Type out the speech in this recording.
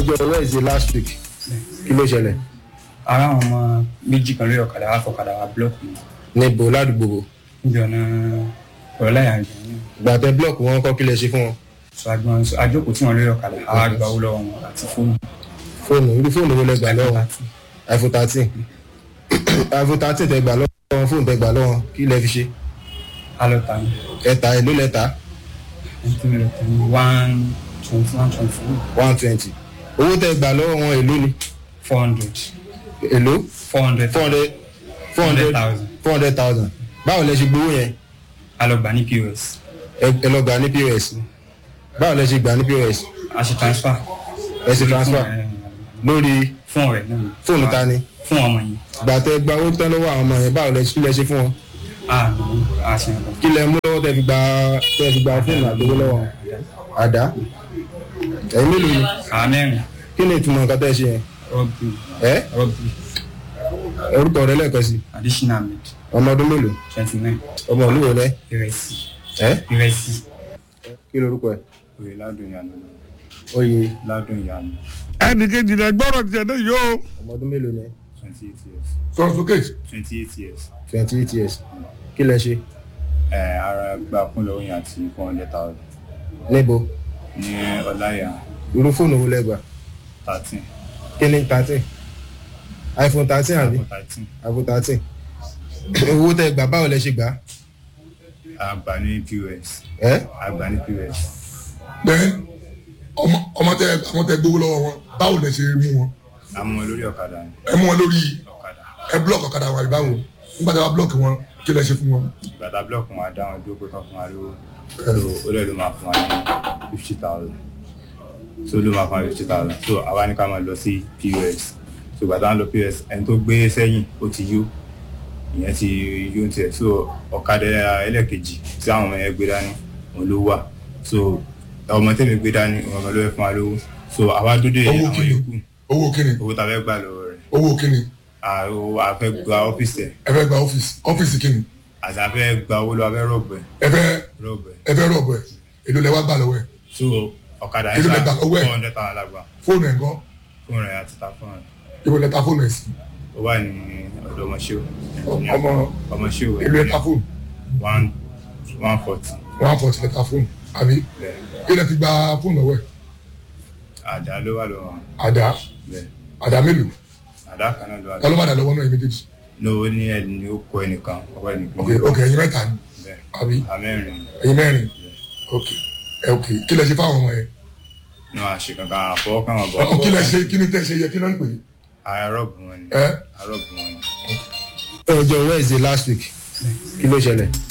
ọjọ́ wednesday last week kí ló ṣẹlẹ̀ ara àwọn ọmọ méjì kan lórí ọ̀kadà wá fọ̀kadà wá búlọ́ọ̀kì mi níbo ládùúgbò wo níbi ọ̀nà ọ̀rọ̀láyà àjọ yẹn gbàtẹ blọọkì wọn kọ́ kí lẹ ṣe fún wọn sọ agbọn àjókòó tí wọn lórí ọ̀kadà àwa gba owó lọ́wọ́ wọn àti fóònù fóònù irú fóònù wo lẹ gbà lọ́wọ́ iphone thirteen iphone thirteen tẹ gbà lọ́wọ́ fóònù tẹ gbà lọ́wọ́ kí lẹ fi ṣe alọ́ta ní ẹ̀ta èló lẹ́ta ẹni lọ tẹ̀ ní one twenty one twenty four one twenty owó tẹ gbà lọ́wọ́ wọn èló ni four hundred èló four hundred four hundred four hundred four hundred thousand báwo lẹ ṣe gbowó yẹn alọ́gbà ní pos ẹ ẹ lọ gbà ní pos báwo lẹ ṣe gbà ní pos a ṣe transfer ẹ ṣe transfer lórí fún ọ̀rẹ́ náà fóònù ta ni fún ọmọ yìí gbàtẹ gba owó tán lọ́wọ́ àwọn ọmọ yẹn báwo lẹ kí lẹ ṣe fún wọn a ní a ṣe nǹkan kí lẹ mú lọ́wọ́ tẹ fi gba tẹ fi gba fóònù àtọwọ́ lọ́wọ́ wọn? àdá ẹ̀yin mélòó ni àá mẹ́rin kí ni ìtumọ̀ nǹkan tẹ́ ṣe yẹn rọ́bì ẹ rọ́bì orúkọ rẹ lẹ́ẹ̀kan sí additional med ọmọ ọdún mélòó twenty nine ọmọ olúwo lẹ ìrẹsì ẹ ìrẹsì kí lorúkọ ẹ òye ládùn ìyànà oyè ládùn ìyànà ẹnì kejì rẹ gbọ́dọ̀ tiẹ̀ náà yóò. ọmọ ọdún mélòó ni twenty eight years sọ̀rọ̀ sókè. twenty eight years twenty eight years kí lẹ ṣe ẹ ara gba fún lọ́wọ́ yẹn àti four hundred thousand níbo ní ọláyà irú fóònù wo lẹ gbà thirteen kí ni thirteen iphone thirteen àbí thirteen iphone thirteen owó tẹ gbà báwo lẹ ṣe gbà àgbà ní pos ẹ àgbà ní pos bẹ́ẹ̀ ọmọ ọmọ tẹ àwọn tẹ gbowó lọ́wọ́ wọn báwo lẹ ṣe mú wọn. àmọ́ lórí ọ̀kadà ni ẹ mú wọn lórí ọ̀kadà ẹ búlọ̀kì ọ̀kadà wọn àbí báwo nígbà tí wọ́n búlọ̀kì wọn kí lẹ ṣe fún wọn. bàtà blọọkì wọn á dá wọn dúró pé kán fún wa lówó so ó lè ló máa fún wa ní fifty thousand so ló máa fún wa fifty thousand so àwa ní ká máa lọ sí pos so bàtà ń lọ pos ẹni tó gbé sẹ́yìn ó ti yó ìyẹn ti yó ń tiẹ̀ so ọ̀kadà ẹlẹ́ẹ̀kejì tí àwọn ọmọ yẹn gbé dání òun ló wà so ọmọ tẹ̀mí gbé dání òun ọmọ ló fẹ́ fún wa lówó so àwa dúdú owó àwọn kíni yòókù owó kíni owó tá a fẹ́ gbà lọ́wọ́ rẹ̀ owó kíni àwọn afẹ́ gba ọ́fíìsì ẹ̀ ẹ fẹ́ gba ọ́fíìsì ọ́fíìsì kíni àti afẹ́ gba owó lọ́wọ́ afẹ́ rọ̀bù ẹ̀ ẹ fẹ́ rọ̀bù ẹ̀ ẹ fẹ́ rọ̀bù ẹ̀ èlò lẹ wá gbà lọ́wọ́ ẹ̀ so ọ̀kadà Kí ló yẹn lẹ gbà sá lọ́wọ́ ẹ̀? four hundred thousand lágbà fóònù ẹ̀ gan fún rẹ̀ àti ta fún rẹ̀ ibo lẹ ta fóònù ẹ̀ sí ó wà ní ọ̀dọ̀ ọmọṣẹ́wò ọmọ ọmọṣẹ́wò èlò ẹ̀ ta fóònù one one forty one forty lẹ ta fóònù àbí bẹ́ẹ̀ kí lẹ fi gba fóònù lọ́wọ́ ẹ̀ àdá ló wà lọ́wọ́ àdá bẹ́ẹ̀ àdá mélòó àdá kan náà ló wà ta ló lọ́wọ́ má dà lọ́wọ́ náà ẹ̀ méjèèjì ní owó ní ẹni ní ó kọ ẹnìkan ọwọ́ ẹnìkan ok ok ẹ̀yin mẹ́ta ni bẹ́ẹ̀ àbí amẹ́rin ẹ̀yin mẹ́rin ok ẹ ok kí lẹ ṣe fáwọn ọmọ yẹn ní wàá ṣe kankan àfọwọ́ kan wọ́n bọ̀ ọ kí lẹ ṣe kí ni tẹ ṣe yẹ kí náà ń pè àárọ̀bù wọn ni é ẹ àárọ̀bù wọn ni ọjọ́ wednesday last week kí ló ṣẹlẹ̀